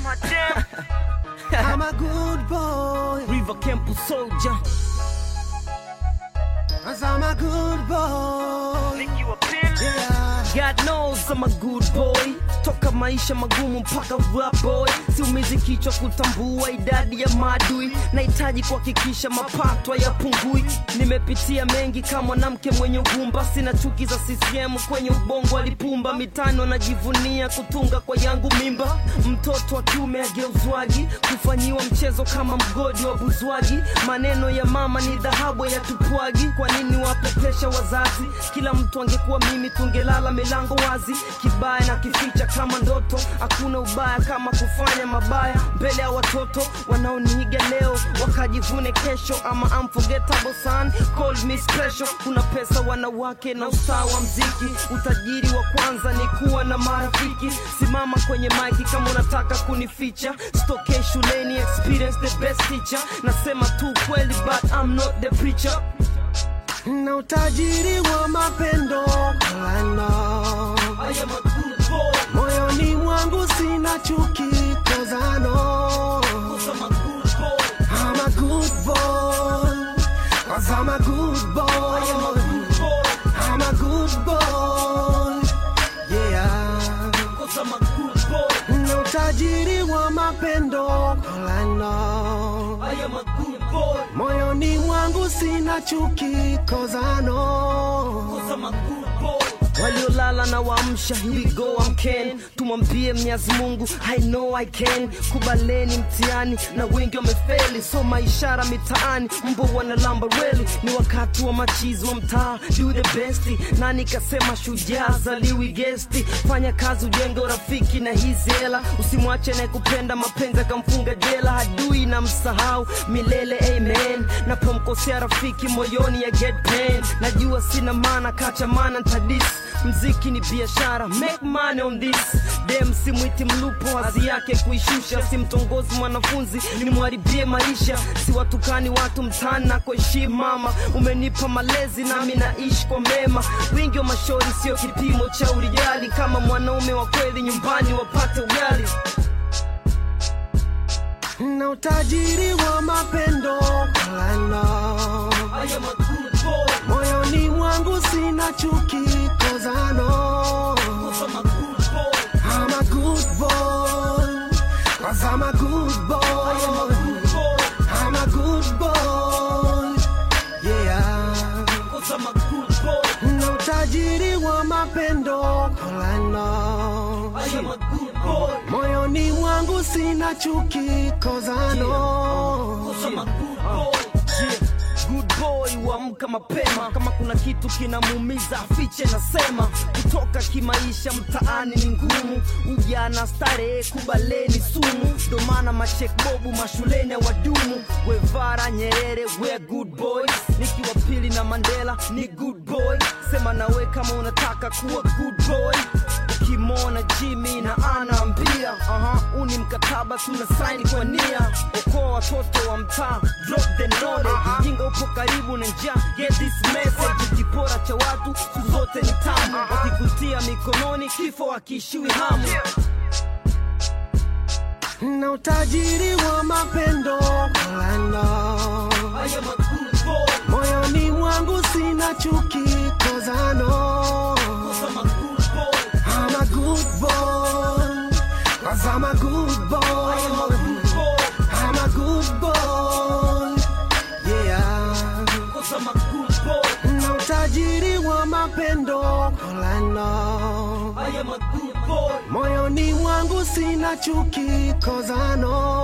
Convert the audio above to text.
my damn. I'm a good boy. River Camp Soldier. Cause I'm a good boy. Think you a pimp? Yeah. God knows I'm a good boy. Toka maisha magumu mpaka rap boy, siumizi kichwa kutambua idadi ya maadui. Nahitaji kuhakikisha mapato hayapungui. Nimepitia mengi kama mwanamke mwenye ugumba, sina chuki za CCM kwenye ubongo alipumba. Mitano anajivunia kutunga kwa yangu mimba. Mtoto wa kiume ageuzwagi, kufanyiwa mchezo kama mgodi wa buzwagi. Maneno ya mama ni dhahabu ya tupwagi. Kwa nini wapepesha wazazi? Kila mtu angekuwa mimi, tungelala milango wazi. Kibaya na kificha kama ndoto, hakuna ubaya kama kufanya mabaya mbele ya watoto wanaoniiga leo wakajivune kesho. Ama unforgettable son, call me special. Kuna pesa, wanawake na ustaa wa mziki. Utajiri wa kwanza ni kuwa na marafiki. Simama kwenye maiki kama unataka kunificha. Sitokee shuleni, experience the best teacher. Nasema tu kweli, but I'm not the preacher. Na utajiri wa mapendo kolano. I am a good boy, Moyoni mwangu sina chuki kozano. cause I'm a good boy. I'm a good boy. Cause I'm a good boy. I am a good boy, I'm a good boy. Yeah. cause I'm a good boy. Na utajiri wa mapendo kolano. I am a good boy, Moyoni mwangu sina chuki kozano. cause I'm a good boy. waliolala na waamsha here we go amken tumwambie mnyazi mungu i know i can kubaleni mtihani na wengi wamefeli soma ishara mitaani mbo wanalamba reli ni wakati wa machizi wa mtaa do the best nani kasema shujaa zaliwi gesti fanya kazi ujenge urafiki na hizi hela usimwache anayekupenda mapenzi akamfunga jela hadui na msahau milele amen napomkosea rafiki moyoni ya get pain najua sina maana kacha maana ntadis mziki ni biashara make money on this dem simwiti mlupo hazi yake kuishusha simtongozi mwanafunzi nimwharibie maisha siwatukani watu mtani na kuheshimu mama umenipa malezi nami naishi kwa mema wingi wa mashauri sio kipimo cha urijali kama mwanaume wa kweli nyumbani wapate ugali Na utajiri wa mapendo kolano. I am a good boy, Moyoni mwangu sina chuki kozano. cause I'm a good boy, I'm a good boy. Cause I'm a good boy. I am a good boy, I'm a good boy. Yeah. cause I'm a good boy, Na utajiri wa mapendo kolano. I am a good boy, Moyoni mwangu sina chuki kozano. cause I'm a good boy. Yeah. Good boy huamka mapema kama kuna kitu kinamuumiza afiche nasema kutoka kimaisha mtaani ni ngumu ujana starehe kubaleni sumu ndo maana machekbobu mashuleni ya wadumu wevara nyerere we good boys nikiwa pili na mandela ni good boy sema nawe kama unataka kuwa good boy ukimwona jimi na anaambia aha uni mkataba tuna saini kwa nia okoa watoto wa mtaa drop the knowledge jinga upo karibu na njaa get this message kipora cha watu siku zote ni tamu wakikutia mikononi kifo akiishiwi hamu Na utajiri wa mapendo kolano. I am a good boy, Moyoni mwangu sina chuki kozano. cause I'm a good boy, I'm a good boy. Cause I'm a good boy. I am a good boy, I'm a good boy. Yeah. cause I'm a good boy, Na utajiri wa mapendo kolano. I am a good boy, Moyoni mwangu sina chuki kozano.